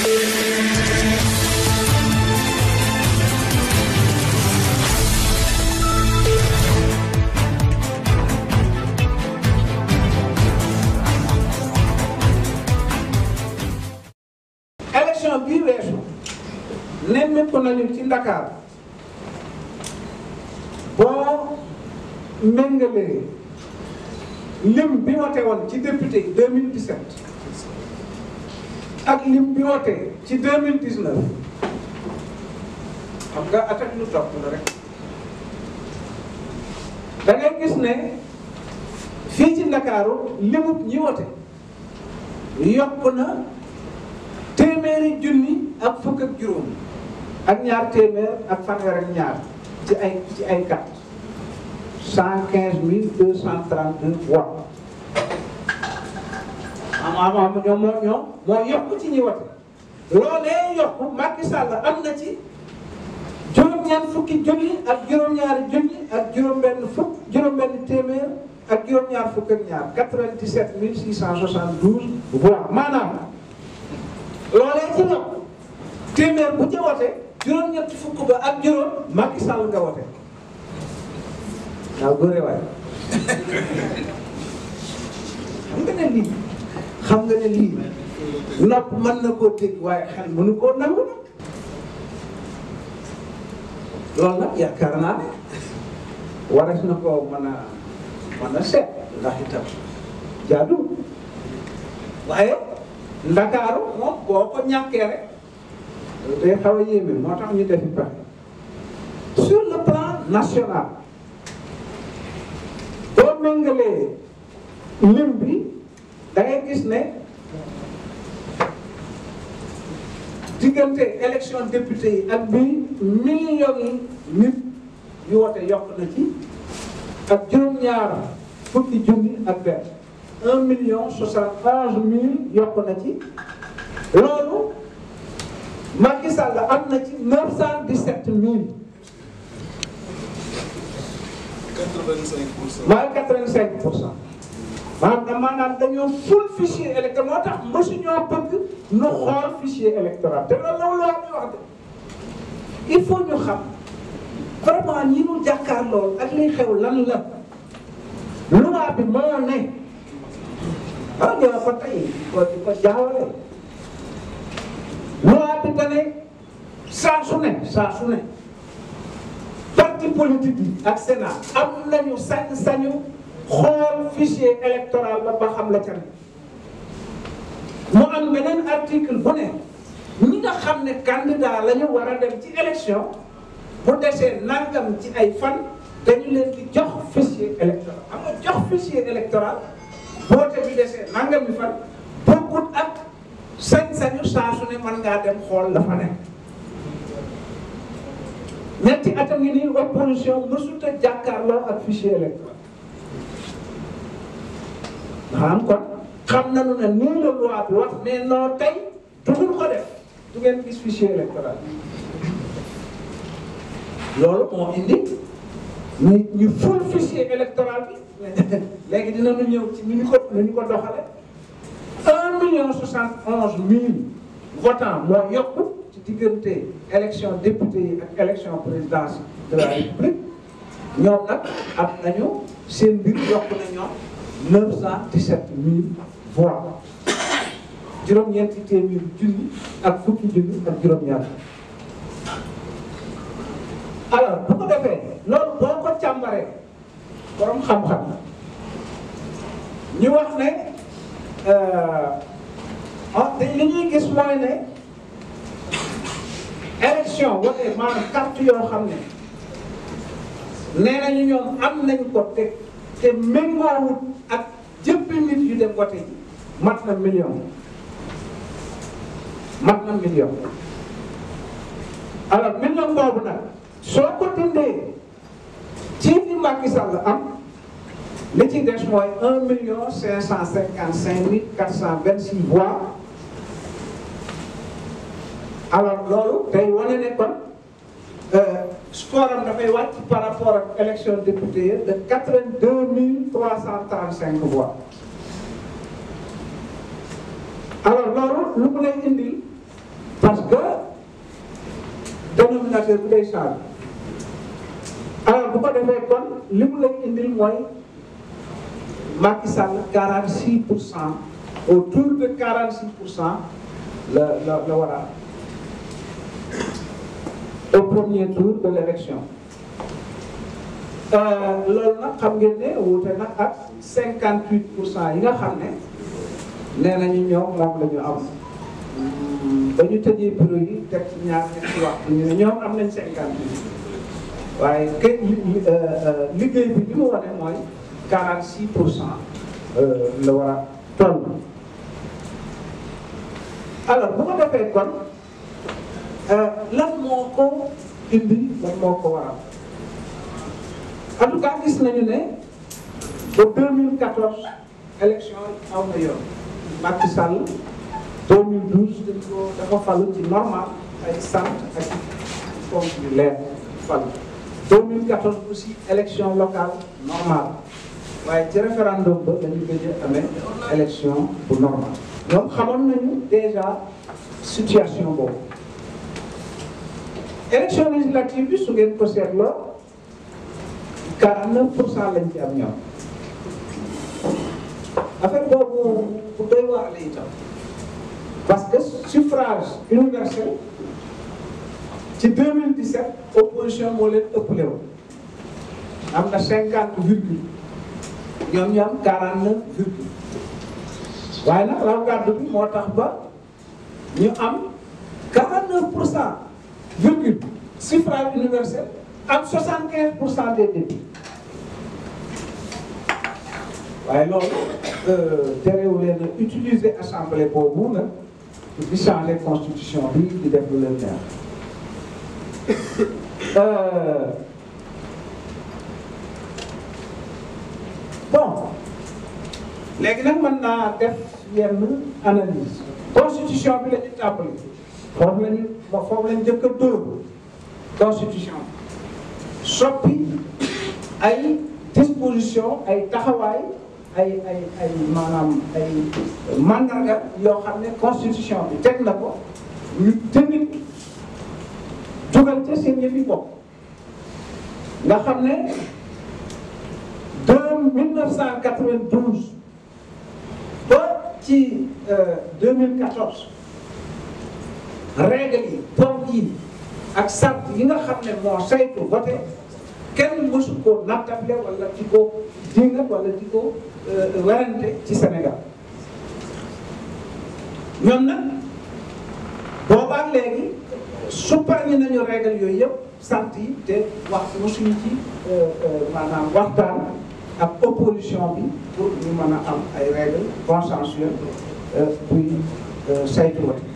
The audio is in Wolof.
élection bii weesu nemmeeku nañu ci Ndakaar boo méngalee lim bi wote woon ci député yi 2017 ak lim bi wote ci 2019 xam nga attaque lu topp la rek da ngay gis ne fii ci Ndakaaru limub ñi wote yokk na téeméeri junni ak fukk ak juróom ak ñaar téeméer ak fanweer ak ñaar ci ay ci ay carte cent quinze mille deux cent trente deux voix am am ñoom moo ñoom moo yokk ci ñi wote loolee yokk Macky Sall am na ci juróom-ñaar fukki junni ak juróom-ñaari junni ak juróom-benn fukk juróom-benn téeméer ak juróom-ñaar fukk ak ñaar quatre-vingt-dix-sept mille six cent soixante-douze voix maanaam loolee ci yokk téeméer bu ca wote juróom-ñetti fukk ba ak juróom Macky Sall nga wote waaw góore waay xam nga ne lii xam nga ne lii nopp mën na koo dégg waaye xel mënu koo nangu nag loolu nag yaakaar naa ne waras na koo mën a mën a seet ndax itam jaadu waaye ndakaaru moom boo ko ñàkkee rek day xaw a yéeme moo tax ñu defi pexe sur le plan national boo méngalee lim bi da ngay gis ne diggante élection député yi ak bi millions yi nit yu wote yokk na ci ak juróom-ñaar fukki junni ak benn un million soixante onze mille yokk na ci loolu Macky Sall am na ci neuf cent dix sept mille quatre-vingt-cinq pour cent. maanaam quatre vingt cinq pour cent maanaam da maanaam dañoo full fichier électoral moo tax mësuñoo bëgg nu xool fichier électoral te loolu la loi bi wax de il faut ñu xam vraiment ñi ñu jàkkaar lool ak liy xew lan la loi bi moo ne ah ñoo ko tey ko di ko jaawale loi bi da ne saa su ne saa su ne parti politique yi ak Sénat am nañu sañ-sañu xool fichier électoral la ba xam la ca ne mu am beneen article bu ne ñi nga xam ne candidat la ñu war a dem ci élection bu desee nangam ci ay fan dañu leen di jox fichier électoral xam nga jox fichier électoral boote bi desee nangam bi fan bokkut ak sañ-sañu saa su ne mën ngaa dem xool la fa ne ñetti atam ngi nii opposition mësut a jàkkaarloo ak fichier électoral maanaam kon xam nañu ne nii la loi bi wax mais non tey dugul ko def du ngeen gis fichier électoral loolu moo indi ñu ñu ful fichier électoral bi léegi dinañu ñëw ci ni ñu ko ni ñu ko doxale un million soixante onze mille votants moo yokku ci diggante élection député yi ak élection présidence de la république ñoom nag am nañu seen mbir yokk na ñoom neuf cent dix-sept mille voix juróom-ñeenti téeméeri junni ak fukki junni ak juróom-ñaar alors bu ko defee loolu boo ko càmbaree borom xam-xam ñu wax ne ah te li ñuy gis mooy ne élection wala maanaam carte yoo xam ne nee nañu ñoom am nañ ko te te méngoowut ak jëppi nit yu dem vote ji mat na million mat na million alors million boobu nag soo ko dindee ci li Macky Sall am li ci des mooy un million cinq cent cinquante cinq mille quatre cent vingt six voix alors loolu tey wane ne kon score am dafay wàcc par rapport ak élection député yi de quatre vingt deux mille trois cent trente cinq voix alors loolu lu mu lay indil ordinateur bi day changé alors bu ko defee kon li mu lay indil mooy Macky Sall 46 pour cent autour de 46 pour cent la la la war a au premier tour de l' élection loolu nag xam ngeen ne wuute nag ak 58 pour cent yi nga xam ne nee nañu ñoom moom la ñu am ba ñu tëjee bureau yi teg ci ñaar ñetti waxtu ñu ne ñoom am nañ 58 waaye kay liggéey bi li mu wane mooy 46 pour cent la war a toll. alors bu ko defee kon lan moo ko indi lan moo ko waral en tout cas gis nañu ne ba 2014 élection aw na yoon Macky Sall 2012 dañ ko dafa falu ci normal ay sant ak compte yu leer falu 2014 aussi élection locale normale waaye ci référendum ba la ñu gëj a amee élection bu normal ñoom xamoon nañu déjà situation boobu élection législative bi su ngeen ko seetloo 49 pour cent lañ ci am ñoom affaire boobu bu doy waar la itam parce que suffrage universel ci 2017 opposition moo leen ëppale woon am na 50 virgule ñoom ñu am 49 virgule waaye nag raw gàddu bi moo tax ba ñu am 49 pour cent virgule suffrage universel am 75 pour cent des députés waaye loolu terewu leen a utiliser assemblée boobu nag di changer constitution bi di def lu leen neex bon léegi nag mën naa def yenn analyse constitution bi la ñu tàmbali foofu la ñu foofu la ñu njëkk a dóor constitution soppi ay disposition ay taxawaay ay ay ay maanaam ay mandarga yoo xam ne constitution bi teg na ko ñu tamit jógal ca seen yëfi bopp nga xam ne de 1992 ba ci 2014 règle yi ponk yi ak sart yi nga xam ne moo saytu voté kenn mësu ko nattable wala di ko dingat wala di ko werante ci Sénégal ñoom nag boobaak léegi supparñi nañu règle yooyu yëpp sant yi te wax mësuñu ci maanaam waxtaan ak opposition bi pour ñu mën a am ay règle consensuelle buy saytu vote